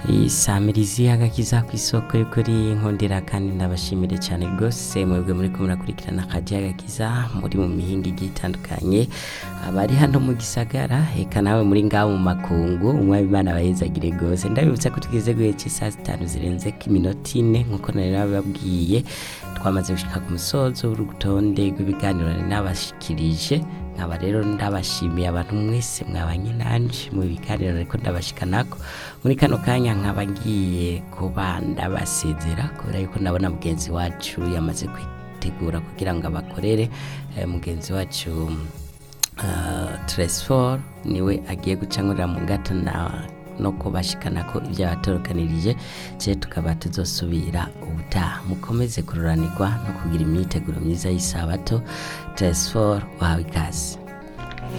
isamirizi agakiza ku isoko y'ukuri nkundira kandi ndabashimire cyane rwose mwebwe muri ko murakurikirana akaji agakiza muri mu mihinga igiye itandukanye abari hano mu gisagara eka nawe muri ngaho mu makungu umwami imana bayizagire rwose ndabibutsa ko tugeze guhe cy'isaha zitanu zirenze ko iminota ine nk'uko nari nabibabwiye twamaze gushika ku musozo w'urutonde rw'ibiganiro nari nabashikirije nkaba rero ndabashimiye abantu mwese mwabanye nanje mu biganiro ariko ndabashikanako muri kano kanya nkaba ngiye kuba ndabasezera kubera yuko ndabona mugenzi wacu yamaze kwitegura kugira ngo abakorere eh, mugenzi wacu uh, Tresfor niwe agiye gucangurira mu ngata na no kubashikana ko ibyo yatorokanirije je tukaba tuzosubira ubutaha mukomeze kururanirwa no kugira imyiteguro myiza y'isabato Tresfor wahawe ikaze